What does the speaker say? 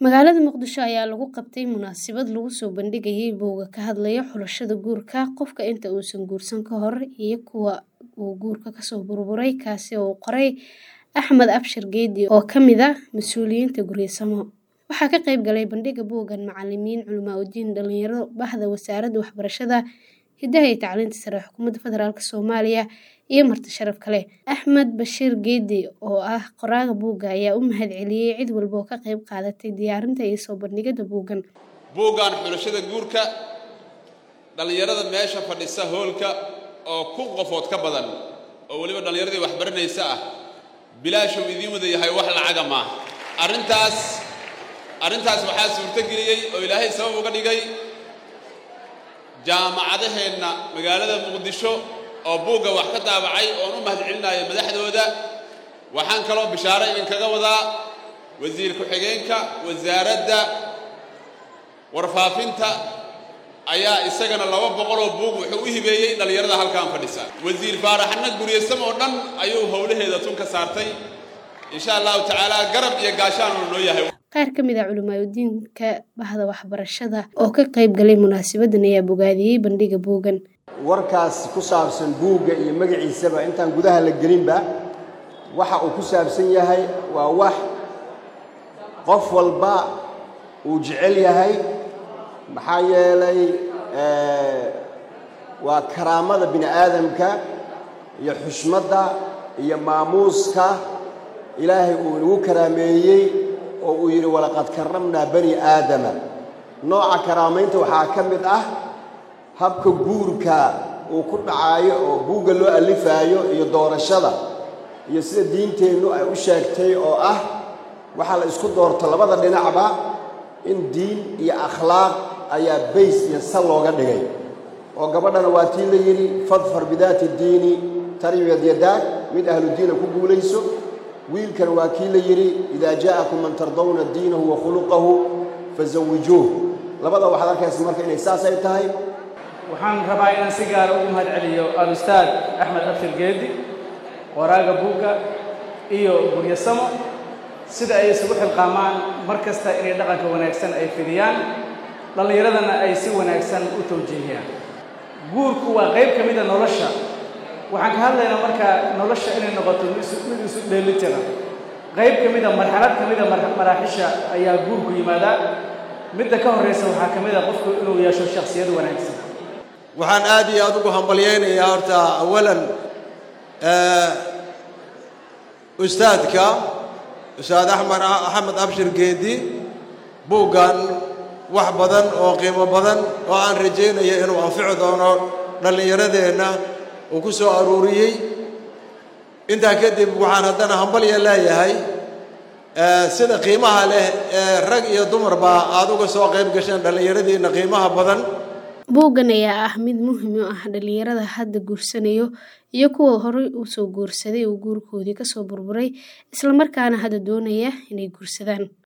Magaalada Muqdisho ayaa lagu qabtay munaasabad lagu soo bandhigayay buugga ka hadlaya xulashada guurka qofka inta uusan guursan ka hor iyo kuwa uu guurku kasoo burburay kaasi oo uu qoray Axmed Abshir Geedi oo ka mid ah mas'uuliyiinta Guriyasamo. Waxaa ka qayb galay bandhigga buuggan macallimiin, culimaa'idiin, dhalinyaro, bahda wasaaradda waxbarashada, hidaha iyo tacliinta sare ee xukuumadda federaalk Soomaaliya iyo marti sharaf kale. Axmed Bashir Geedi oo ah qoraaga buugga ayaa u mahadceliyay cid walba oo ka qayb qaadatay diyaarinta iyo soo bandhigida buuggan. buuggan xulashada guurka dhallinyarada meesha fadhisa hoolka oo kun qofood ka badan oo weliba dhallinyaradii waxbaranaysa ah bilaashuu idiin wada yahay wax lacaga maaha arrintaas arrintaas waxaa suurtogeliyey oo ilaahay sabab uga dhigay jaamacadaheenna magaalada muqdisho oo buugga wax ka daabacay oon u mahadcelinayo madaxdooda waxaan kaloo bishaaro idinkaga wadaa wasiir ku-xigeenka wasaaradda warfaafinta ayaa isagana laba boqoloo buug wuxuu u hibeeyey dhallinyarada halkaan fadhisa wasiir faaraxna guryasamo oo dhan ayuu howlaheeda tun ka saartay insha allahu tacaala garab iyo gaashaan uu noo yahay Qaar ka mid ah culimaa'idiinka bahda waxbarashada oo ka qayb galay munaasabaddan ayaa bogaadiyey bandhigga buuggan. warkaas ku saabsan buugga iyo magaciisaba intaan gudaha la gelinba waxa uu ku saabsan yahay waa wax qof walba uu jecel yahay maxaa yeelay waa karaamada bini aadamka iyo xushmadda iyo maamuuska ilaahay uu nagu karaameeyey oo uu yidhi walaqad karramnaa bani aadama nooca karaamaynta waxaa ka mid ah habka guurka uu ku dhacaayo oo buugga loo allifaayo iyo doorashada iyo sida diinteennu ay u sheegtay oo ah waxaa la isku doorto labada dhinacba in diin iyo akhlaaq ayaa bays iyo sal looga dhigay oo gabadhana waa tii la yidhi fadfar bidaati diini taribiyad yadaag mid ahludiina ku guulayso wiilkan waa kii la yidhi idaa jaa'akum man tardawna diinahu wa khuluqahu fasawijuuh labada waxaad arkaysa marka inay saas ay tahay waxaan rabaa inaan si gaara ugu mahad celiyo al-ustaad axmed abshir geedi qoraaga buugga iyo guryasamo sida ay isugu xilqaamaan mar kasta inay dhaqanka wanaagsan ay fidiyaan dhallinyaradana ay si wanaagsan u tawjiihiyaan guurku waa qayb ka mida nolosha waxaan ka hadlaynaa marka nolosha inay noqoto mid isu dheelitira qayb ka mida marxalad ka mida maraaxisha ayaa guurku yimaadaa midda ka horraysa waxaa ka mid a qofku inuu yeesho shakhsiyad wanaagsan waxaan aad iyo aad ugu hambalyaynayaa horta awalan ustaadka ustaad axmed axmed abshir geedi buuggan wax badan oo qiimo badan oo aan rajaynaya inuu anfici doono dhallinyaradeenna uu ku soo aruuriyey intaa kadib waxaan haddana hambalya leeyahay sida qiimaha leh ee rag iyo dumarba aad uga soo qayb gasheen dhallinyaradiinna qiimaha badan buuggan ayaa ah mid muhiim u ah dhalinyarada hadda guursanayo iyo kuwa horey u soo guursaday oo guurkoodii kasoo burburay isla markaana hadda doonaya inay guursadaan